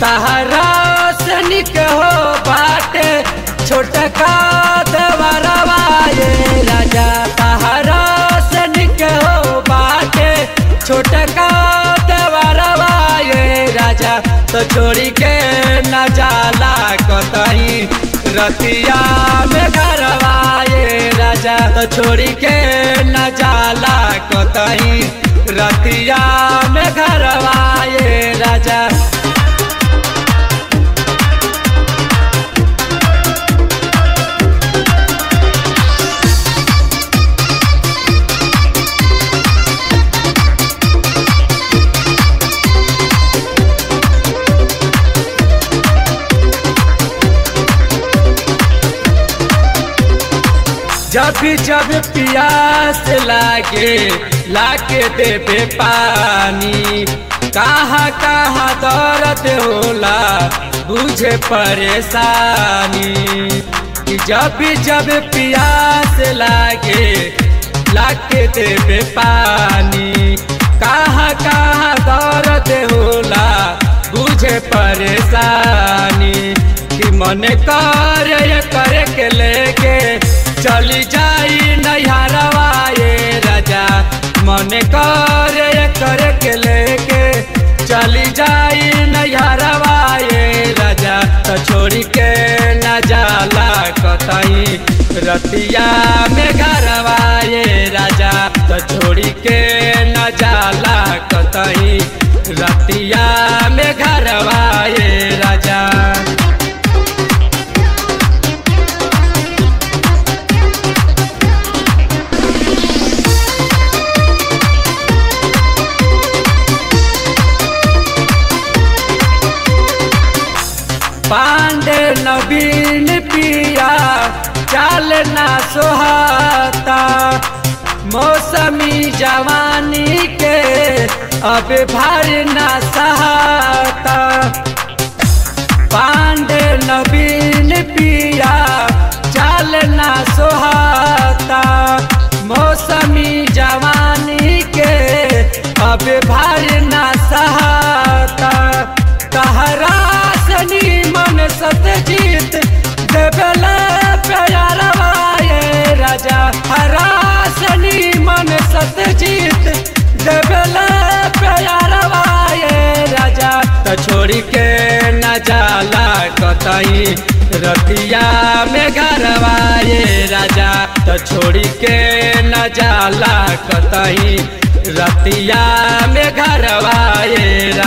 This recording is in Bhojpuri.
तहरा सनिक हो बाटे छोटका देवरवा ये राजा तहरा सनिक हो बाटे छोटका देवरवा ये राजा तो छोड़ी के न जाला कतही रतिया में घरवा ये राजा तो छोड़ी के न जाला कतही रतिया में घरवा ये राजा जब जब प्यास लागे लाके देबे पानी कहाँ कहाँ दर्द होला बुझे परेशानी कि जब जब प्यास लागे लाके देबे पानी कहाँ कहाँ दर्द होला बुझे परेशानी कि मन करे करे के लेके चली जाई नैहरवा ये राजा मन करे करे के लेके चली जाई नैहरवा ये राजा तो छोड़ी के न जाला कतई रतिया में घरवा ये राजा तो छोड़ी के न जाला कतई रतिया में घरवा ये राजा पांडे नवीन पिया चाल ना सोहाता मौसमी जवानी के अब भार ना सहाता पांडे नवीन पिया चाल ना सोहाता मौसमी जवानी के अब भार ना सहाता तहरा सनी मन सतजीत देवला प्यारवा ये राजा हरा सनी मन सतजीत देवला प्यारवा ये राजा तो छोड़ी के न जाला कतई रतिया में घरवा ये राजा तो छोड़ी के न जाला कतई रतिया में घरवा ये